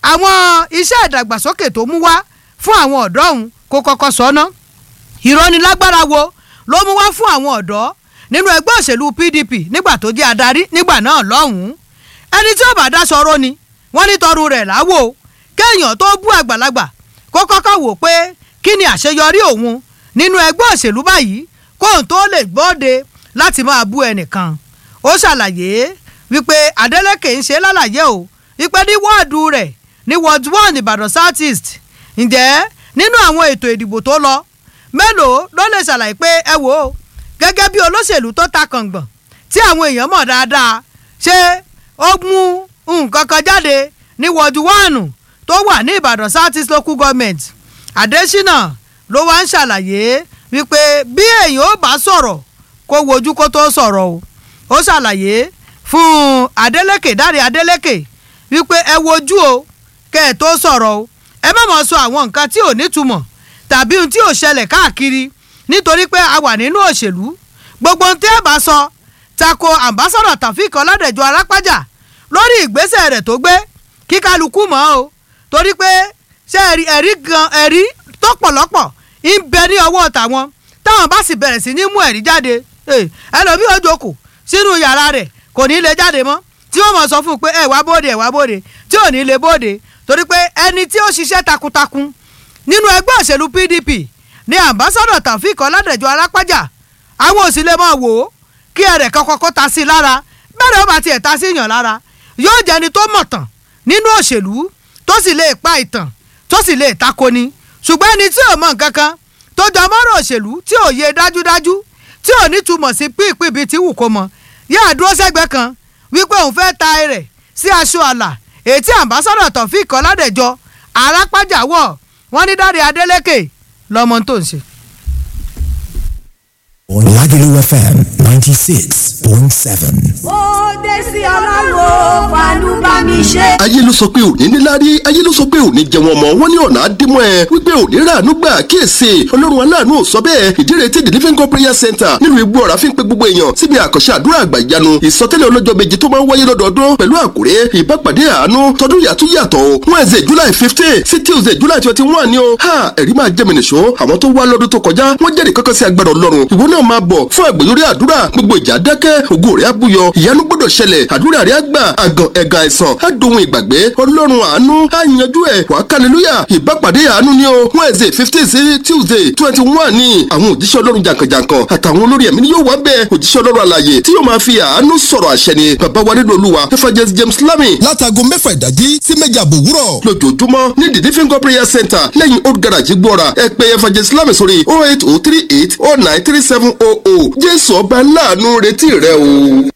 àwọn iṣẹ́ ìdàgbàsókè tó mú wá fún àwọn ọ̀dọ́ ọ̀hún kó kọ́kọ́ sọ́nà ìrọ́nilágbára wo ló mú wá fún àwọn ọ̀dọ́ nínú ẹgbẹ́ òṣèlú PDP nígbà tó jẹ́ adarí nígbà náà lọ́hùn-ún ẹni tí ó bá dá sọ̀rọ̀ ni wọ́n ní tọrù rẹ̀ láwò kéèyàn tó bú àgbàlagbà kó kọ́kọ́ wò pé kí ni àṣeyọrí òun nínú ẹgbẹ́ òṣèlú báyìí kóun tó lè gbọ́de láti máa bú ẹnìkan ó ṣàlàyé wípé Adeleke ń ṣe lálàyé o wípé ní wọ́ọ̀dù rẹ̀ ní ward one Ìbàdàn South East ǹjẹ́ nínú àwọn ètò ìdìbò tó lọ mélòó ló lè ṣàlàyé pé ẹ wò ó gẹ́gẹ́ bí olóṣèlú tó ta kàngbọ̀n tí àwọn èèyàn mọ̀ dáadáa ṣé ó mú nǹkan kan jáde ní ward one tó wà ní Ìbàdàn South East Local Government Adésínà ló wá ń ṣàlàyé wípé bí èèyàn ó bá sọ̀rọ̀ kó wojú kó tó sọ̀rọ̀ o ó ṣàlàyé fún Adeleke Dáre Adeleke wípé ẹ wojú o kẹ́ ẹ tó sọ̀rọ̀ o ẹ má mọ̀ sọ àwọn nǹkan tí ò nítumọ̀ tàbí ohun tí ò ṣẹlẹ̀ káàkiri nítorí pé a wà nínú òṣèlú gbogbo ohun tí ẹ bá sọ tako ambassadọ Taofeek Ọládẹ̀jọ Arápájà lórí ìgbésẹ̀ rẹ̀ tó gbé kí kálukú mọ̀ o torí pé ṣé ẹ̀rí ẹ̀rí gan ẹ̀rí tó pọ̀lọ́pọ̀ ń bẹ ní ọwọ́ tàwọn táwọn bá sì bẹ̀rẹ̀ sí ní mú ẹ̀rí jáde ẹlòmíì ó jókòó sínú yàrá rẹ̀ kò ní lè jáde mọ́ tí wọ́n mọ̀ sọ fún un pé ẹ wá bóde ẹ wá bóde tí ò ní lè bóde torí pé ẹni tí ó ṣiṣẹ́ takuntakun nínú ẹgbẹ́ òṣèlú PDP ní ambassadọ Taofeek Ọládẹ̀jọ Arápájà àwọn ò sì lè máa wò ó kí ẹrẹ̀ kankan kó ta sí i lára bẹ́ẹ̀ ó bá tiẹ̀ ta sí yàn lára yóò jẹni tó mọ̀ tàn nínú òṣèlú tó sì lè pa ìtàn tó sì lè takoni ṣùgbọ́n ẹni tí ò mọ̀ nǹkan kan tó jọ mọ́rọ̀ òṣèlú tí ò yé dájúdájú tí ò ní túmọ̀ sí pípín bíi tí wù kó mọ yáà dúró sẹ́gbẹ́ kan wípé òun fẹ́ ta ẹrẹ̀ sí aṣọ àlà èyí tí ambassadọ Taofeek Ọládẹ̀jọ Arápájà wọ̀ wọ́n ní Dáre Adélékè lọ́mọ tó ń ṣe. Lagelu FM ninety six point seven. ó dé sí ọlọ́run fàánú bá mi ṣe. ayé ló sọ pé òní níláárí ayé ló sọ pé òní jẹun ọmọ wọn ní ọ̀nà àdìmọ́ ẹ wípé òní ràánú gbà kíyèsí ọlọ́run aláàánú ò sọ bẹ́ẹ̀ ìdíre tí the living God prayer center nílùú igbó ọ̀rá fi ń pe gbogbo èèyàn síbi àkànṣe àdúrà àgbà ìyanu ìsọtẹ́lẹ̀ ọlọ́jọ́ méjì tó máa ń wáyé lọ́dọọdún pẹ̀lú àkùrẹ́ ìbápàdé àánú tọdún yàtú yàtọ̀ o wednesday july fifteen sí tuesday july twenty one ni o ha ẹ̀rí máa jẹ́ mi nìṣó àwọn tó wá lọ́dún tó kọjá wọ́n jẹ́rìí kankan sí agbára ọlọ́run ìwọ náà máa bọ̀ fún àgbèyọrí àdúrà gbogbo ìjà dákẹ́ ògo rẹ̀ á búyọ ìyanu gbọ́dọ̀ ṣẹlẹ̀ àdúrà rẹ̀ á gbà àgàn ẹ̀gàn àìsàn á dohun ìgbàgbé ọlọ́run àánú á yanjú ẹ̀ wàá kálẹ́lúyà ìbápàdé àánú ni o wednesday fifteen sí tuesday twenty one ni àwọn òjíṣẹ́ ọlọ́run jàǹkànjàǹkàn àtàwọn olórí ẹ̀mí ni yóò wá bẹ́ẹ̀ òjíṣẹ́ ọlọ́run àlàyé tí yóò máa fi àánú sọ̀rọ̀ àṣẹ ni bàbá wa nínú olúwa evangelist james lami látago mẹ́fà ìdájí sí méje àbò òwúrọ̀. lójoojúmọ́ ní the living God prayer center lẹ́yìn old garage gbọ́ra ẹ pè evangelist lami sórí oh eight oh three eight oh nine three seven oh oh jésù ọba láàánú retí rẹ o.